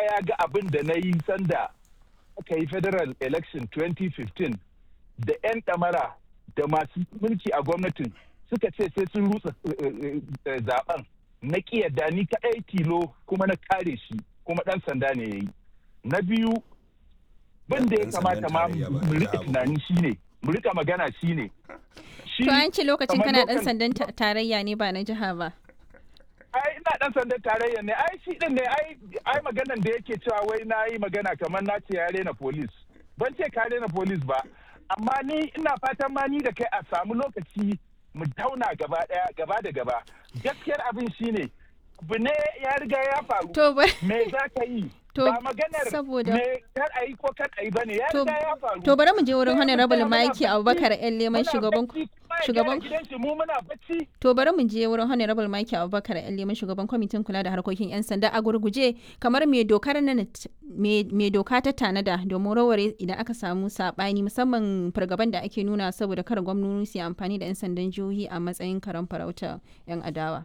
ya ga abin da na yi sanda aka yi federal election 2015 da 'yan ɗamara da masu mulki a gwamnatin suka ce sai sun rutsa zaben na yadda ni kaɗai tilo kuma na kare shi kuma ɗan sanda ne ya yi na biyu bin da ya kamata ma mu rika tunani shine mu rika magana shine to an ce lokacin kana ɗan sandan tarayya ne ba na jiha ba ai ina dan sandan tarayya ne ai shi din ne ai ai maganan da yake cewa wai na yi magana kamar na ce ya rena police ban ce ka rena police ba amma ni ina fatan ma ni da kai a samu lokaci mu tauna gaba daya gaba da gaba gaskiyar abin shine abu ne ya riga ya faru me za ka yi ba maganar saboda me kar a yi ko kar a yi bane ya riga ya faru to bari mu je wurin honorable Mike Abubakar yan leman shugaban shugaban to bari mu je wurin honorable Mike Abubakar yan leman shugaban kwamitin kula da harkokin yan sanda a gurguje kamar me dokar nan me doka ta tanada domin raware idan aka samu sabani musamman fargaban da ake nuna saboda kar gwamnati su amfani da yan sandan jihohi a matsayin karan farauta yan adawa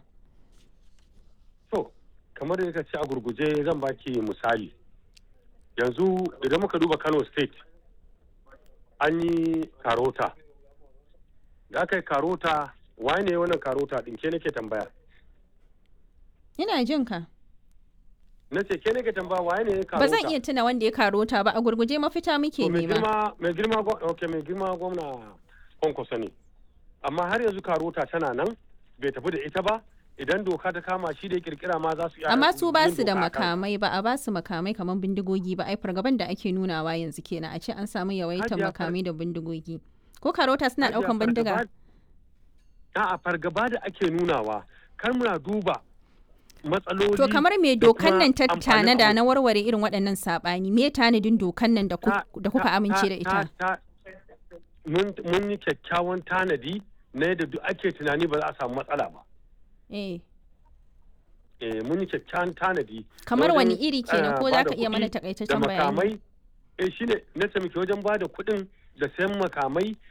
to kamar da ka ce a gurguje zan baki misali yanzu idan muka duba kano state an yi karota da aka yi karota waye ne wannan karota din ke nake tambaya ina jin ka na ce ke nake tambaya waye ne karota ba zan iya tuna wanda ya karota ba a gurguje mafita muke nema mai girma okay mai girma gwamna kwankwaso ne amma har yanzu karota tana nan bai tafi da ita ba idan doka ta kama shi da ya kirkira ma za su iya amma su ba su da makamai ba a ba su makamai kamar bindigogi ba ai fargaban da ake nunawa yanzu kenan a ce an samu yawaitar makamai da bindigogi ko karota suna daukan bindiga a fargaba da ake nunawa kar muna duba matsaloli to kamar me dokan nan ta tanada na warware irin waɗannan saɓani me tanadin dokan nan da kuka amince da ita mun yi kyakkyawan tanadi na yadda duk ake tunani ba za a samu matsala ba eh eh mun yi kyakkyawan tanadi kamar wani iri kenan ko za ka iya mana takaitaccen bayani makamai eh shine na muke wajen ba da kuɗin da sayan makamai